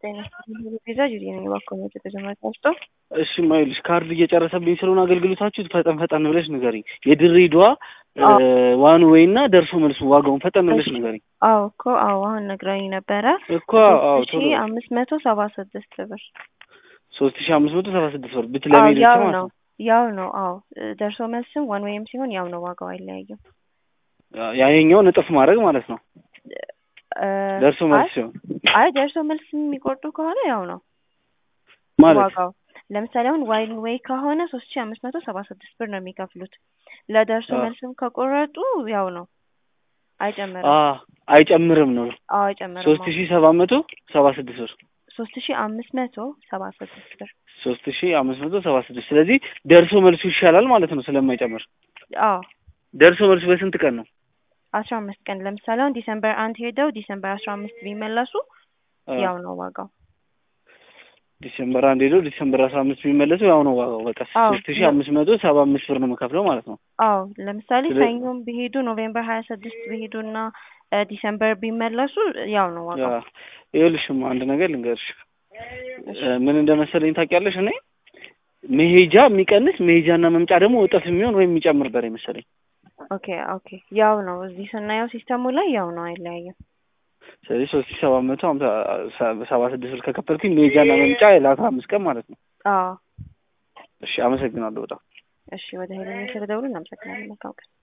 ጤና ቤዛ ጁዲ ነኝ። እባክዎ ነው የተጀመረ ውስጦ እሺ ማይልሽ ካርድ እየጨረሰብኝ ስለሆነ አገልግሎታችሁ ፈጠን ፈጠን ብለሽ ንገሪኝ። የድሬዳዋ ዋን ዌይ እና ደርሶ መልሱ ዋጋውን ፈጠን ብለሽ ንገሪኝ። አዎ እኮ አዎ፣ አሁን ነግረኝ ነበረ እኮ አዎ፣ ቶሎ ሺ አምስት መቶ ሰባ ስድስት ብር ሶስት ሺ አምስት መቶ ሰባ ስድስት ብር አዎ፣ ብትለሚ ያው ማለት ነው ነው። ያው ነው። አዎ ደርሶ መልስም ዋን ዌይም ሲሆን ያው ነው፣ ዋጋው አይለያይም። ያኛውን እጥፍ ማድረግ ማለት ነው። እ፣ ደርሶ መልስ አይ- ሲሆን አይ ደርሶ መልስ የሚቆርጡ ከሆነ ያው ነው ማለት ዋጋው። ለምሳሌ አሁን ዋን ዌይ ከሆነ ሶስት ሺ አምስት መቶ ሰባ ስድስት ብር ነው የሚከፍሉት። ለደርሶ አዎ። መልስም ከቆረጡ ያው ነው፣ አይጨምርም። አ አይጨምርም ነው አዎ አይጨምርም። ሶስት ሺ ሰባት መቶ ሰባ ስድስት ብር ሶስት ሺ አምስት መቶ ሰባ ስድስት ብር። ሶስት ሺ አምስት መቶ ሰባ ስድስት ስለዚህ ደርሶ መልሱ ይሻላል ማለት ነው ስለማይጨምር። አዎ ደርሶ መልሱ በስንት ቀን ነው? አስራ አምስት ቀን ለምሳሌ አሁን ዲሰምበር አንድ ሄደው ዲሰምበር አስራ አምስት ቢመለሱ አ፣ ያው ነው ዋጋው። ዲሴምበር አንድ ሄዶ ዲሴምበር አስራ አምስት ቢመለሱ ያው ነው ዋጋው። በቃ አዎ። ሶስት ሺ አምስት መቶ ሰባ አምስት ብር ነው የምከፍለው ማለት ነው። አዎ ለምሳሌ ስለ- ሰኞም ቢሄዱ ኖቬምበር ሀያ ስድስት ቢሄዱ እና እ፣ ዲሰምበር ቢመለሱ ያው ነው ያ ዋጋው። ይኸውልሽም አንድ ነገር ልንገርሽ እሺ። እ፣ ምን እንደመሰለኝ ታውቂያለሽ? እኔ መሄጃ የሚቀንስ መሄጃና መምጫ ደግሞ እጥፍ የሚሆን ወይም የሚጨምር በር መሰለኝ። ኦኬ ኦኬ ያው ነው እዚህ ስናየው ሲስተሙ ላይ ያው ነው አይለያይም። ስለዚህ ሶስት ሺ ሰባት መቶ ሀምሳ ሰባ ስድስት ብር ከከፈልኩኝ መሄጃና መምጫ ለአስራ አምስት ቀን ማለት ነው። አዎ እሺ አመሰግናለሁ በጣም እሺ ወደ ሄደን ስለደውሉ እናመሰግናለን። መልካም ቀን።